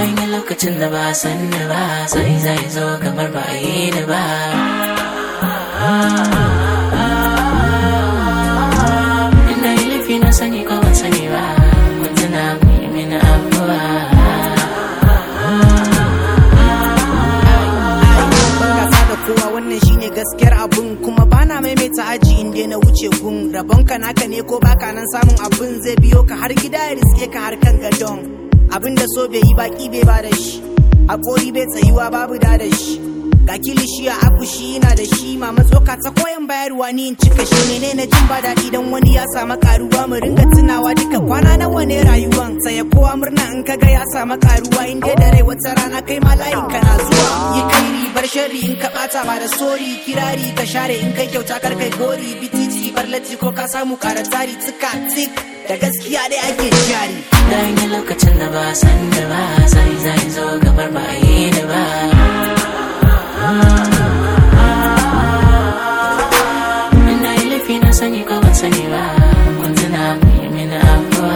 an yi lokacin da ba san da ba sai zai zo kamar ba a yi da ba Ina yi laifi na sani ko ban sani ba kun tuna ku yi mini abuwa gasa da kowa wannan shine gaskiyar abun kuma bana maimaita aji in dai na wuce gun rabonka naka ne ko baka nan samun abun zai biyo ka har gida ya riske ka har kan gadon abin da so bai yi baki bai ba da shi hakori bai tsayuwa babu da da shi ga kilishi a akushi yana da shi mama tsoka ta koyan bayarwa ni in cika shi ne na jin ba daɗi dan wani ya samu karuwa mu ringa tunawa duka kwana nawa ne rayuwan saya kowa murna in kaga ya samu karuwa in dai da rai wata rana kai ma layin ka na zuwa yi kairi bar sharri in ka bata ba da sori kirari ka share in kai kyauta kar kai gori bititi bar latti ko ka samu ƙara tsari tsika tik da gaskiya dai ake jari Da an yi lokacin da ba san da ba sai zai zo kamar ba a yi da ba Ina yi laifi na sani ko ban sani ba kun tuna ku yi mini abuwa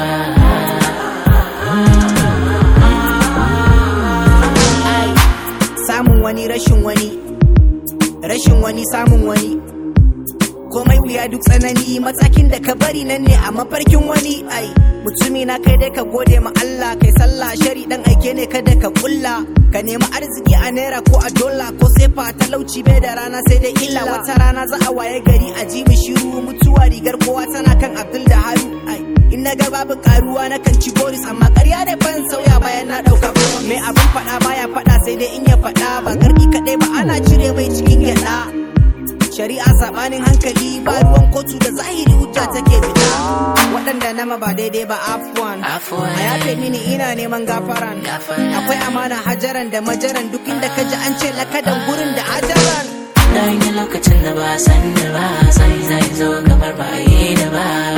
ai samun wani rashin wani rashin wani samun wani komai wuya duk tsanani matakin da ka bari nan ne a mafarkin wani ai mutumi na kai dai ka gode ma Allah kai sallah shari dan aike ne kada ka kulla ka nemi arziki a naira ko a dola ko sefa talauci bai da rana sai dai illa wata rana za a waye gari a ji shiru mutuwa rigar kowa tana kan Abdul da Haru ai in na ga babu karuwa na kan ci boris amma ƙarya da ban sauya bayan na ɗauka mai abin faɗa baya faɗa sai dai in ya faɗa ba garki kaɗai ba ana cire mai cikin gyaɗa shari'a sabanin hankali ba ruwan kotu da zahiri hujja take fita waɗanda nama ba daidai ba afwan Afwan. a yafe mini ina neman gafaran Gafara. akwai amana hajaran da majaran duk inda ka ji an ce lakadan gurin da hajaran Da an yi lokacin da ba san da ba sai zai zo kamar ba a yi da ba